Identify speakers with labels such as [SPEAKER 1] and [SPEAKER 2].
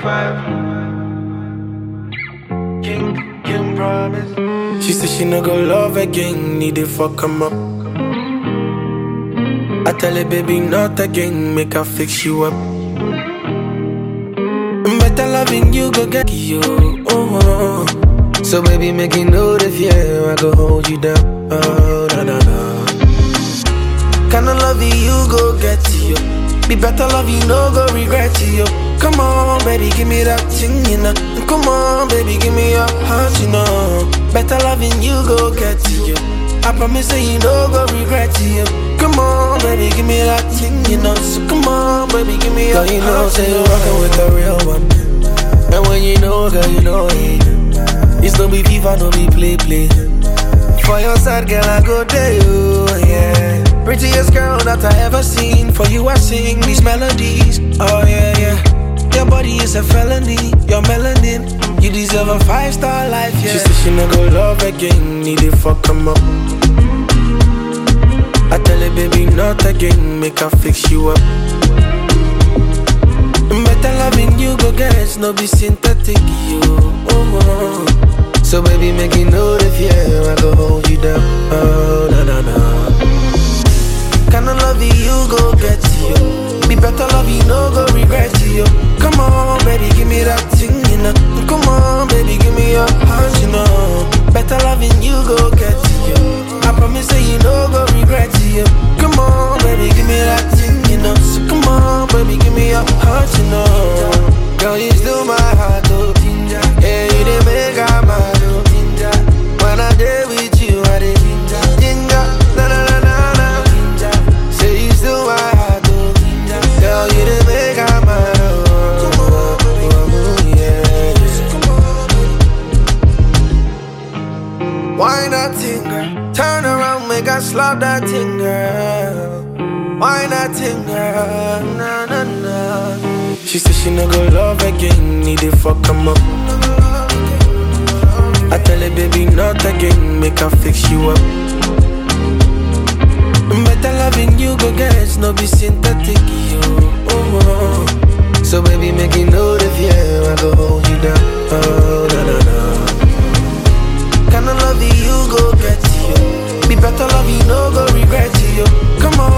[SPEAKER 1] five. King, King promise.
[SPEAKER 2] She said she no go love again, need to fuck him up. I tell her, baby, not again, make her fix you up. Better loving you, go get you. Oh, oh. So, baby, make you know the fear, I go hold you down. Oh, na na na. Kinda love you, go get you. Be better love you, no go regret you. Come on, baby, give me that thing, you know. Come on, baby, give me your heart, you know. Better loving you, go get you. I promise that you no go regret you. Come on, baby, give me that thing, you know. So come on, baby, give me your
[SPEAKER 3] Girl, you know,
[SPEAKER 2] heart,
[SPEAKER 3] say
[SPEAKER 2] you
[SPEAKER 3] you're
[SPEAKER 2] know.
[SPEAKER 3] rockin' with the real one. And when you know, girl, you know it. It's no be FIFA, no be play play. For your side, girl, I go there, you, yeah.
[SPEAKER 2] Prettiest girl that I ever seen. For you, I sing these melodies. Oh, yeah, yeah. Your body is a felony. Your melanin. You deserve a five star life, yeah. She said she no go love again. Need to fuck him up. I tell her, baby, not again. Make her fix you up. Better loving you, go get no be synthetic, you. Oh, oh.
[SPEAKER 3] So, baby, make you know the fear, I go hold you down. Oh, na na na.
[SPEAKER 2] Kinda love you, go get you. Be better love you, no go regret you. Come on, baby, give me that thing, you know. Come on, baby, give me your heart, you know. Better loving you, go get you. I promise that you no go regret you. Come on, baby, give me that thing, you know. So come on, baby, give me your heart, you know.
[SPEAKER 3] Girl, you still my heart, oh. Yeah, you didn't make I mad, oh. When I did with you, I did ginger. Na na na na na. Say you still my heart, oh. Girl, you didn't make I mad, oh. oh, oh, yeah, yeah. Why not thing, girl? Turn around, make I slap that thing, girl. Why not thing, girl? Na na na.
[SPEAKER 2] She said she no go love again. Need to fuck him up. I tell her, baby, not again. Make her fix you up. Better loving you, go get no be synthetic, you. Oh, oh.
[SPEAKER 3] So baby, make you know the fear, I go hold you down. Oh, na na na.
[SPEAKER 2] Kinda love you, go get you. Be better love you, no go regret you. Come on,